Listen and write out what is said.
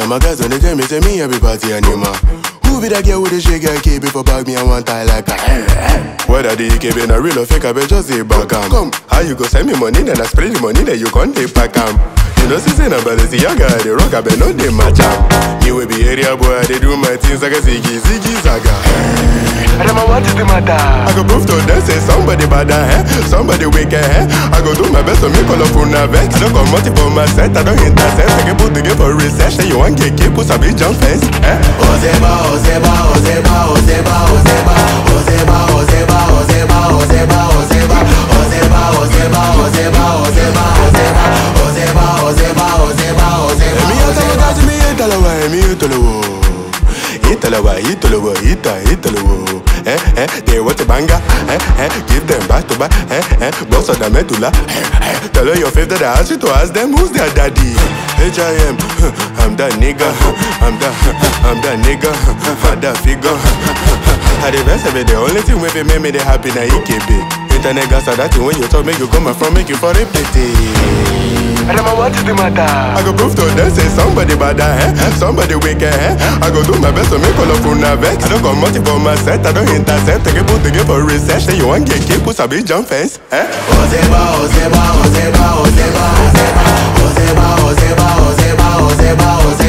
And my guys when they tell me, say me every party animal. Who be that girl with the shake and keep it for bag me and one tie like a Whether the EKB na real or fake, I bet just say back am. Come, how you go send me money, then I spray the money, then you can't take back am. You know, see, but it's the young guy, the rock, I bet no they match am. Me will be area boy, they do my things like a ziggy, ziggy, zaga. Adama, what is the matter? I go prove to them say somebody bad eh? Somebody wicked eh? I go do my best to make all of una vex. I don't come multi for my set, I don't intercept. I can put the game for research. Say you want get keep put a big jump fence. Eh? Ozeba, Ozeba, Ozeba, Ozeba, Ozeba, Ozeba, Ozeba, Ozeba, Ozeba, Ozeba, Ozeba, Ozeba, Ozeba, Ozeba, Ozeba, Ozeba, Ozeba, Ozeba, Ozeba. Emi yata mi italawa, emi italawa. Italawa, Italawa, Ita, Italawa. Eh, eh, they want a banger. Eh, eh, give them back to back. Eh, eh, boss of the medulla. Eh, eh, tell her your favorite that I ask you to ask them who's their daddy. H.I.M. I'm that nigga. I'm that, I'm that nigga. I'm that figure. I the best of it, the only thing wey fit make me dey happy na EKB. Internet gas are that thing when you talk, make you come from, make you for it pity. Adama, what is the matter? I go prove to them say somebody bad eh? Somebody wicked eh? I go do my best to make all of una vex. I don't come multi for my set, I don't intercept. Take a put the game for research. Say you want get keep put a big jump fence. Eh? Ozeba, Ozeba, Ozeba, Ozeba, Ozeba, Ozeba, Ozeba, Ozeba, Ozeba, Ozeba.